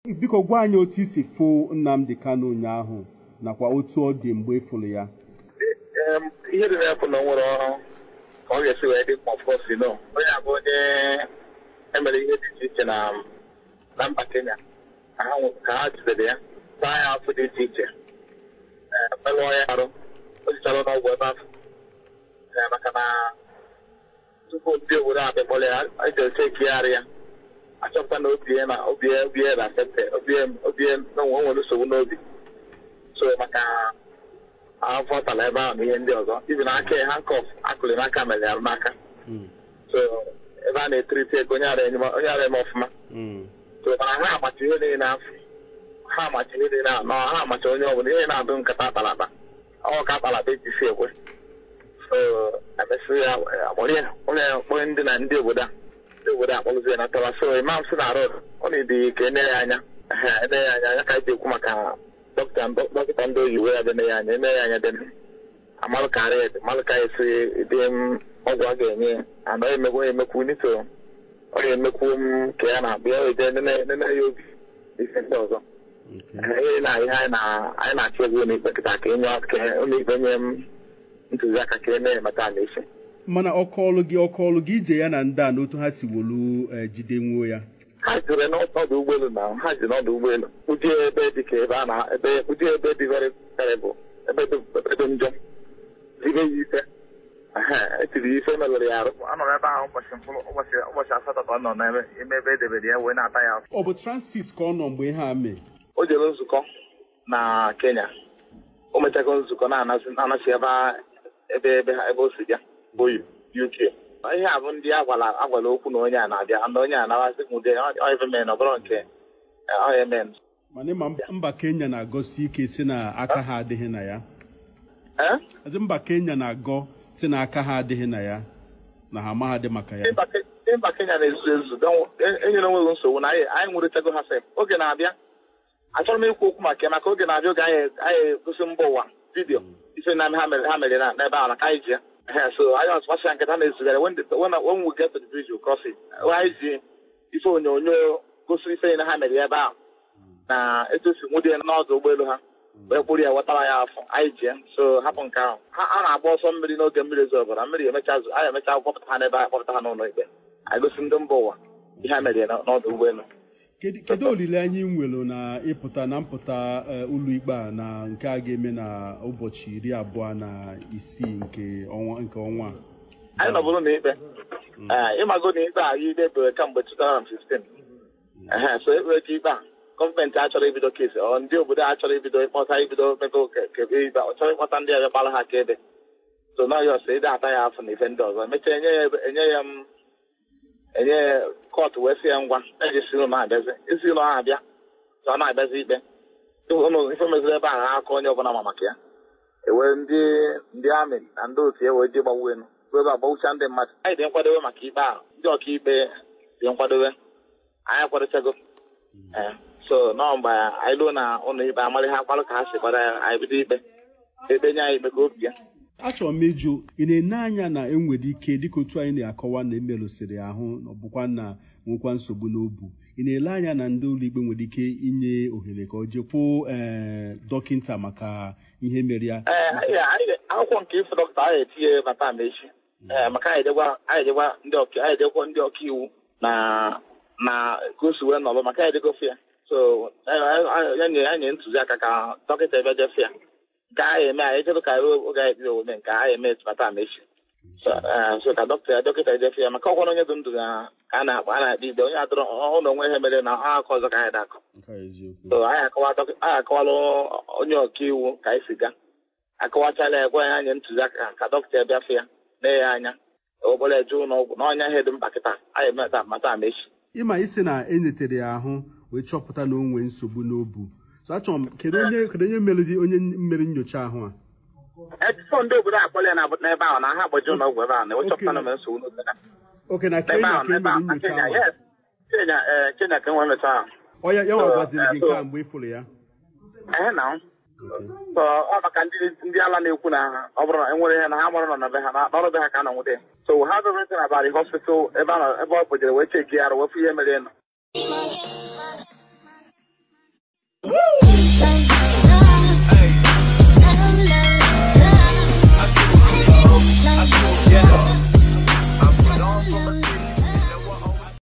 biko gwa anyị otu isi fụ Nnamdi Kanu ụnyaahụ nakwa otu ọ dị mgbe ịfụrụ ya Em, ihe dị n'afọ na o nwere ọrụ ka ọ ga-esi wee dị mkpa ọfọsi no onye a bụ onye emere ihe dị iche iche na na mba Kenya ka ha nwe- ka ha jidere ya taa ya afọ dị iche iche ee, merụọ ya arụ o jichara n'ọgwụ ebe afọ Ee, maka na tupu ndị obodo a bịakpọrọ ya a jere chekigharị ya achọpụta na obi ya na obi ya obi ya na sente obi ya obi ya na o nwere nsogbu n'obi so maka afọ tara ebe ahụ na ihe ndị ọzọ ibi na aka ya hankọf akụlị n'aka mere ya n'aka Mm, so ebe a na-etiriti ego onye ara enye m- onye ara eme ọfụma mm, so mana ha amacha ihe niile afọ ha amacha ihe niile anọ ha amacha onye ọbụla ihe na-adụ nkata akpalakpa ọ ka akpalakpa ejisi ekwe so emesịrị ya akpọrọ ya ụlọ ya kpọrọ ndị na ndị obodo a ndị obodo a kpọrọzi ya natara so imam si na rod ọ na-edi ka ene ya anya ehe, ene ya anya ya ka eji ekwu maka dọkịta dọkịta ndị oyibo ya dene ya anya ene ya anya dene amalụ karị amalụ ka esi dị m ọgwụ a ga-enye ya ana ọ emekwu emekwu nito ọ ga-emekwu m ka ya na-abịa ya eje nene nene ya obi ife ndị ọzọ okay. ihe na ihe anyị na- anyị na-achọ egwu ụlọikpe kịta ka enye ka ụlọikpe nye m ntụziaka ka e na-emeta ala isi mana ọkọọlụ gị ọkọọlụ gị ije ya na ndị a n'otu ha si wolu eh, jide nwuo ya ha jere n'ọdụ ụgbọelu na ha ji n'ọdụ ụgbọelu ụdị ebe dị ka ebe a na ebe ụdị ebe dị very terrible ebe dị ebe dị njọ zibe ya ife Ehe, etiri ya ife melụrụ ya arụ anọ ebe ahụ ụbọchị mkpụrụ ụbọchị ụbọchị asatọ ka ọ nọ n'ebe ime ebe edebere ya wee na-ata ya afọ ọ bụ transit ka ọ nọ mgbe ihe a mee o jere nzukọ na Kenya o mechago nzukọ na-anasị anasị ebe a- ebe ebe ha- ebe o si bịa bụ UK ihe a bụ ndị agwala agwala okwu na onye a na-abịa na onye a na-amasị m ụdị oevemen ọ bụrụ nke oemen mana ịma mba- mba Kenya na-agọsi ike si na aka ha adịghị na ya ee Azị mba Kenya na-agọ si na aka ha adịghị na ya na ha amaghadị maka ya Mba Ke- ndị mba Kenya na-ezuzu ezuzu don- e- enyere onweghị nsogbu na anyị anyị nwụrịtago ha sef oge na-abịa achọrọ m ikwu okwu maka ya maka oge na-abịa oge anyị anyị gosi mba ụwa vidiyo ife na ha mere ha mere na- n'ebe ahụ na ka anyị ji ya Ehe, so anyị ọsụmasị ya nketa na-ezugara when the- when when we get to the bridge we'll cross it anyị ji ife onyonyo gosiri ife na ha mere ya ebe ahụ na etu o si nwụdị ya n'ọdụ ụgbọelu ha wee kpụrụ ya wetara ya afọ anyị ji ya so hapụ nke ahụ ha a na-agba ọsọ mmiri n'oge mmiri ezo ọbara mmiri emecha zụ anyị emecha kpọpụta ha n'ebe anyị kpọpụta ha n'ụlọ ikpe anyị gosi ndị mba ụwa ihe ha mere ya n'ọdụ ụgbọelu kedu kedu olileanya ị nwere na ịpụta na mpụta eh, ụlọikpe a na nke a ga-eme na ụbọchị iri abụọ na isii nke ọnwa nke ọnwa a? anyị nọbụrụ n'ikpe ee ịmago na ikpe a ikpe bere kamgbe 2015 ehe so ekpere ikpe a gọọmenti achọrọ ibido kesi ọ ndị obodo a chọrọ ibido ịkpọta ibido mego kebe ikpe ọ chọrọ ịkpọta ndị ọbịa kpara ha akaebe so na ọyọs ede ata ya afọ na ife ndị ọzọ emechaa enye ya ebe- enye ya m enye ya kọtụ wee sị ya ngwa eji si ụlọ na-abịazi isi ụlọ ha abịa ka ọ na-abịazi ikpe ụnụ ife meziri ebe a ha aka onye ọbụla ma maka ya ewee ndị ndị amị na ndị otu ya wee ji gbagbuo elu bụ ebe a gbagbucha ndị mmadụ anyị dị nkwadobe maka ikpe ahụ ndị ọkaikpe dị nkwadobe anyị kwadochago ee so nọ mgbe anyị luo na ụlọ ikpe amarị ha kparụ ka ha si gbara ya anyị bido ikpe ekpe nye anyị ikpe ka obi ya achọrọ m ịjụ ị na-ene anya na enwere ike dịka otu anyị na-akọwa na emerụsịrị ahụ na ọ bụkwa na nwekwa nsogbu n'obu ị na-ele anya na ndị ụlọikpe nwere ike inye ohere ka ọ jekwuo ee dọkịta maka ihe mere ya ee anyị anyị akwụkwọ nke ịfụ dọkịta anyị etinye mata ma echi ee maka anyị ejekwa anyị ejekwa ndị ọka anyị ejekwa ndị ọka iwu na na ka o si wee nọrọ maka anyị ejegofe ya so ya nye ya nye ntụziaka ka dọkịta ebe jefe ya nke anyị eme anyị ejedo ka ruo oge anyị bido ome nke anyị eme mata ma echi so ee, so ka dọkịta dọkịta ejefe ya maka ọkwara onye dị ndụ na ka a na-akpa a na-akpa ikpe onye adọrọ ụlọ onwe ihe mere na ọ aka ọzọ ka anyị na-akọ nke a eziokwu so anyị akọwa dọkị- anyị akọwala onye ọka iwu ka anyị si gaa akọwachala ya gwa ya anya ntụziaka ka dọkịta bịafe ya lee ya anya obere eje ụlọ ọgwụ na ọnya ihe dị mkpa kịta anyị emeta mata ama echi ịma isi na enyetere ya ahụ wee chọpụta na o nwee nsogbu n'obu so achọrọ m kedu onye kedu onye mere dị- onye mere nyocha ahụ a etifọ ndị obodo akpọla ya na- n'ebe ahụ na ha agbaji ụlọ ọgwụ ebe ahụ na ewechọpụta na mere nsogbu n'obodo ha. oke na n'ebe Kenya ahụ ka e n'ebe mere ahụ na nyocha Kenya ahụ yes Kenya ee Kenya ka enwe mmecha ahụ ọ ya ya nwa So, gwaziri gị so- nke a mgbe ị fụrụ ya ehe na Okay. so ọ maka ndị ndị ala na-ekwu na ha ọ bụrụ na enwere ihe na ha mara nọ na be ha na n'ọrụ be ha ka a nọ nwute so we have everything about the hospital ebe a nọ ebe ọ kpojere wee cheki ya arụ wefu ihe mere nọ